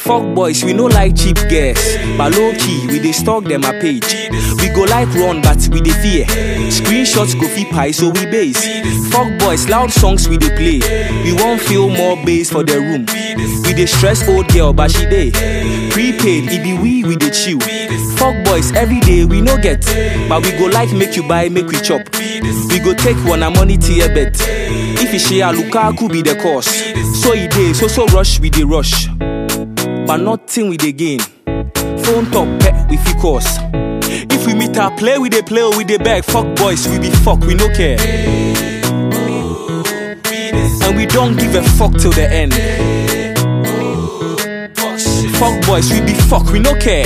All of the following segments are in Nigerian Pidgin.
Fuck boys, we no like cheap girls. But low key, we dey stalk them a page. We go like run, but we dey fear. Screenshots go fit pie, so we base. Fuck boys, loud songs we dey play. We won't feel more bass for the room. We dey stress old girl, but she dey. Prepaid, it be we, we dey chill. Fuck boys, every day we no get. But we go like make you buy, make we chop. We go take one a money to your bet. If you share Lukaku be the cause. So he dey, so so rush we dey rush. But nothing we dey gain. Phone top pet we fit cause. If we meet our play, we dey play or we dey beg. Fuck boys, we be fuck, we no care. And we don't give a fuck till the end. Fuck boys, we be fuck, we no care.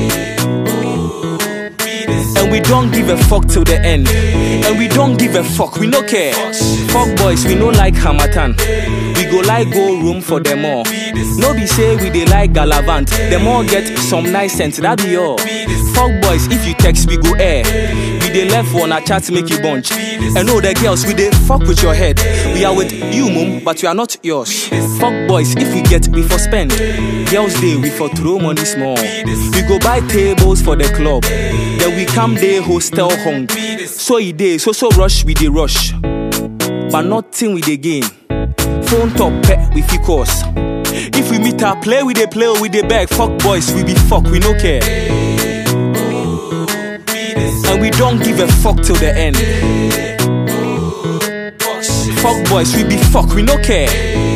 And we don't give a fuck till the end. And we don't give a fuck, we no care. Fuck boys, we no like Hamatan. We go like go room for them all. No be say we dey like Galavant. Them all get some nice sense, that be all. Fuck boys, if you text, we go air. We dey left one a chat make you bunch. And know the girls, we dey fuck with your head. We are with you, mum, but we are not yours. Fuck boys, if we get, we for spend. Girls day, we for throw money small. We go buy tables for the club. Then we come day hostel hung. So e dey, so so rush, we dey rush. But nothing we dey gain. Phone top pet, we fit cause. If we meet our play, we dey play or we dey beg. Fuck boys, we be fuck, we no care. And we don't give a fuck till the end. Fuck boys, we be fuck, we no care.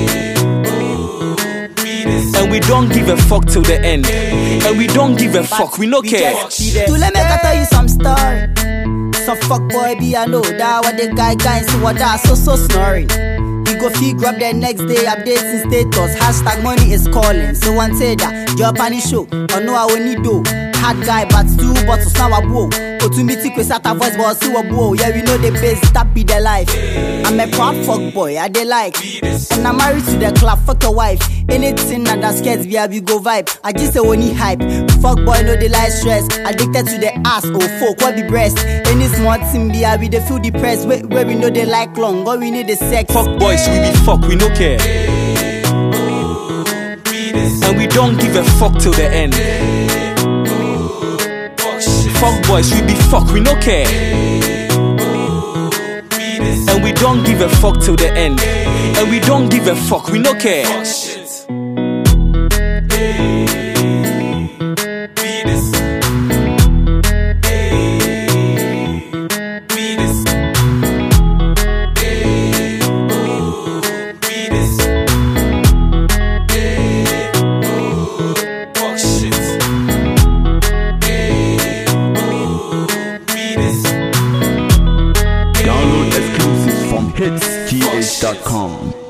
And we don't give a fuck till the end. And we don't give a fuck, we no care. To let me tell you some story. Some fuck boy be I know that what the guy guy see what that so so snoring. We go fee grab the next day updating status. Hashtag money is calling. So one say that your pani show. Or no I will need do. Hard guy but two bottles now a blow. Go to meet it with Sata voice but see what blow. Yeah we know the base that be the life. I'm a proud fuck boy I they like. And I'm married to the club fuck your wife. Anything that that scares me I we go vibe. I just say only hype. Fuck boy no they like stress. Addicted to the ass oh fuck what be breast. Any small thing be I we they feel depressed. Where, where we know they like long. Or we need the sex. Fuck boys, we be fuck, we no care. And we don't give a fuck till the end. Fuck boys, we be fuck, we no care. And we don't give a fuck till the end. And we don't give a fuck, we no care. Download exclusives from hitsgh.com.